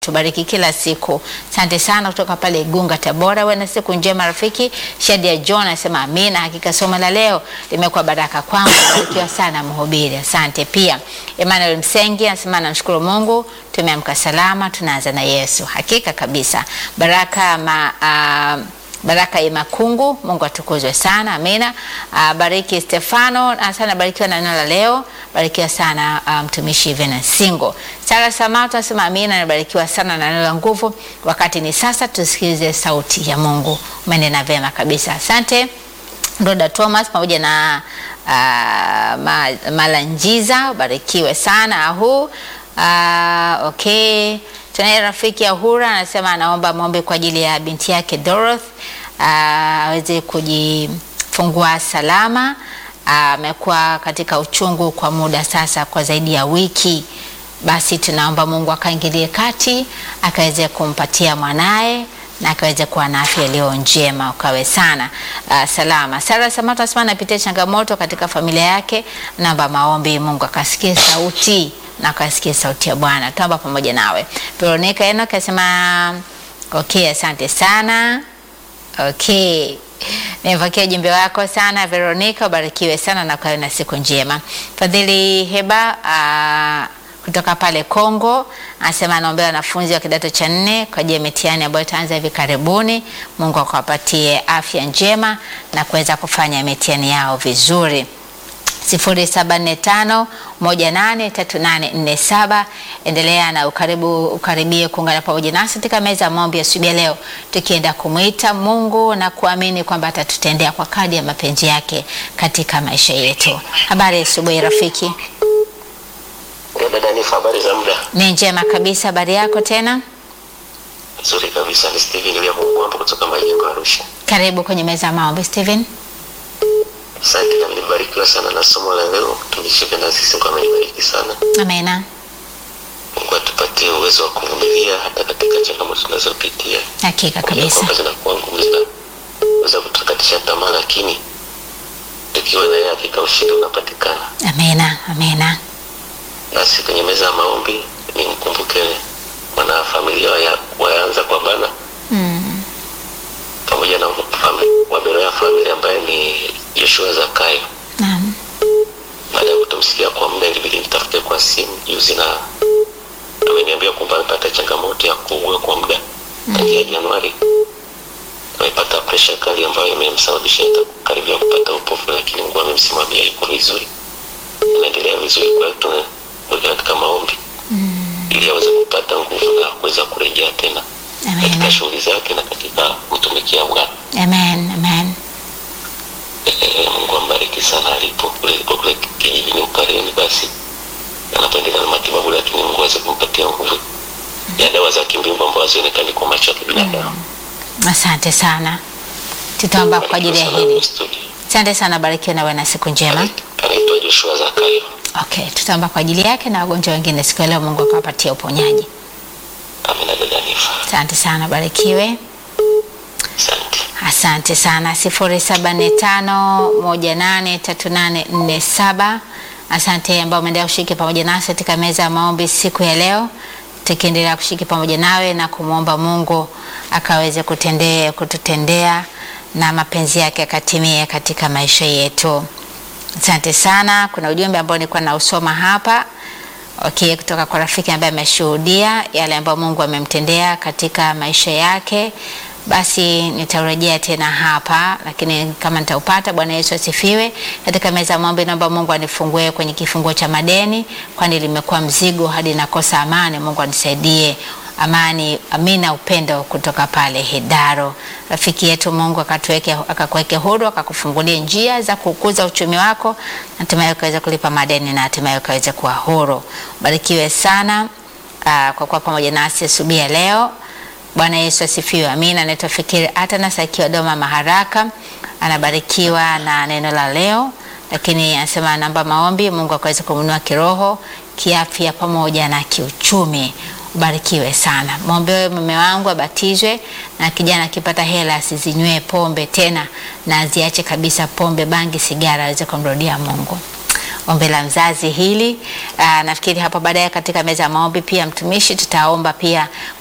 tubariki kila siku. Asante sana kutoka pale Igunga, Tabora. Wewe na siku njema rafiki. Shadia John anasema amina, hakika somo la leo limekuwa baraka kwangu. Barikiwa sana mhubiri, asante pia. Emmanuel Msengi anasema namshukuru Mungu tumeamka salama, tunaanza na Yesu. Hakika kabisa baraka ma, uh, Baraka Imakungu, Mungu atukuzwe sana, amina. Uh, bariki Stefano sana, barikiwa na neno la leo, barikiwa sana mtumishi um, Venance Singo. Sara Samato anasema amina, nabarikiwa sana na neno la nguvu. Wakati ni sasa, tusikilize sauti ya Mungu. Umenena vema kabisa, asante. Roda Thomas pamoja na uh, ma, Malanjiza, barikiwe sana ahu. Uh, okay Tunaye rafiki Ahura anasema anaomba maombi kwa ajili ya binti yake Dorothy aweze uh, kujifungua salama. Amekuwa uh, katika uchungu kwa muda sasa kwa zaidi ya wiki. Basi tunaomba Mungu akaingilie kati akaweze kumpatia mwanaye na akaweze kuwa na afya iliyo njema, ukawe sana uh, salama. Sara Samato anasema anapitia changamoto katika familia yake, naomba maombi Mungu akasikie sauti na akasikia sauti ya Bwana. Tuomba pamoja nawe. Veronica Enoch asema okay, asante sana. Okay. Nimepokea ujumbe wako sana Veronica, ubarikiwe sana na ukawe na siku njema. Fadhili Heba uh, kutoka pale Kongo anasema anaombea wanafunzi wa kidato cha nne kwa ajili ya mitihani ambayo itaanza hivi karibuni. Mungu akawapatie afya njema na kuweza kufanya mitihani yao vizuri. 0745183847 endelea na ukaribu, ukaribie kuungana pamoja nasi katika meza ya maombi ya asubuhi ya leo, tukienda kumwita Mungu na kuamini kwamba atatutendea kwa kadi ya mapenzi yake katika maisha yetu. Habari ya asubuhi rafiki. Dada Nifa, habari za muda? Ni njema kabisa. Habari yako tena? Nzuri kabisa. Ni Steven William Mwambo kutoka Majengo Arusha. Karibu kwenye meza ya maombi Steven. Asante na nilibarikiwa sana na somo la leo. Tulishika na sisi kwa amenibariki sana. Amina. Mungu atupatie uwezo wa kuvumilia hata katika changamoto tunazopitia. Hakika kabisa. Kwamba zinakuwa ngumu zinaweza kutukatisha tamaa, lakini tukiwa na yeye hakika ushindi unapatikana. Amina. Amina. Basi kwenye meza ya maombi nimkumbuke mwana familia ya waanza kwa bana Mm. pamoja na waberoya familia ambaye ni Joshua Zakayo. Naam. Baada ya kutomsikia kwa muda, ilibidi nitafute kwa simu juzi, na ameniambia kwamba amepata changamoto ya kuugua kwa muda tangia Januari. Amepata presha kali ambayo imemsababisha karibia kupata upofu, lakini Mungu amemsimamia, yuko vizuri, anaendelea vizuri. Kwa hiyo tunaweka katika maombi ili aweze kupata nguvu na kuweza kurejea tena katika Amen. shughuli zake na katika kutumikia Bwana. Amen. Amen. Eh, Mungu ambariki sana alipo kule alipo kule kijijini Upareni. Basi anapoendelea na matibabu, lakini Mungu aweze kumpatia nguvu ya dawa za kimbingu ambazo hazionekani kwa macho ya kibinadamu. Asante sana. Tutaomba kwa ajili ya Barikiwa sana hili. studio. Asante sana, barikiwa na uwe na siku njema. Anaitwa Joshua Zakayo. Okay, tutaomba kwa ajili yake na wagonjwa wengine siku ya leo, Mungu akawapatia uponyaji. Amina dada Nifa. Asante sana, barikiwe. Asante. Asante sana. sifuri saba nne tano moja nane tatu nane nne saba. Asante ambao umeendelea kushiriki pamoja nasi katika meza ya maombi siku ya leo, tukiendelea kushiriki pamoja nawe na kumwomba Mungu akaweze kutendea kututendea na mapenzi yake akatimie katika maisha yetu. Asante sana. Kuna ujumbe ambao nilikuwa nausoma hapa okay, kutoka kwa rafiki ambaye ameshuhudia yale ambayo Mungu amemtendea katika maisha yake. Basi nitarejea tena hapa, lakini kama nitaupata. Bwana Yesu asifiwe. Katika meza ya maombi, naomba Mungu anifungue kwenye kifungo cha madeni, kwani limekuwa mzigo hadi nakosa amani. Mungu anisaidie amani, amina, upendo kutoka pale Hedaro. Rafiki yetu, Mungu akatuweke akakuweke huru, akakufungulie njia za kukuza uchumi wako, hatimaye ukaweza kulipa madeni na hatimaye ukaweza kuwa huru. Barikiwe sana aa, kwa kuwa pamoja nasi asubuhi ya leo. Bwana Yesu asifiwe. Amina. Anaitwa Fikiri Atanas akiwa Doma Maharaka, anabarikiwa na neno la leo, lakini anasema namba maombi Mungu akaweza kumnua kiroho, kiafya pamoja na kiuchumi. Ubarikiwe sana. Mwombe mume wangu abatizwe na kijana akipata hela asizinywe pombe tena na aziache kabisa pombe, bangi, sigara aweze kumrudia Mungu. ombi la mzazi hili. Aa, nafikiri hapo baadaye katika meza ya maombi pia mtumishi tutaomba pia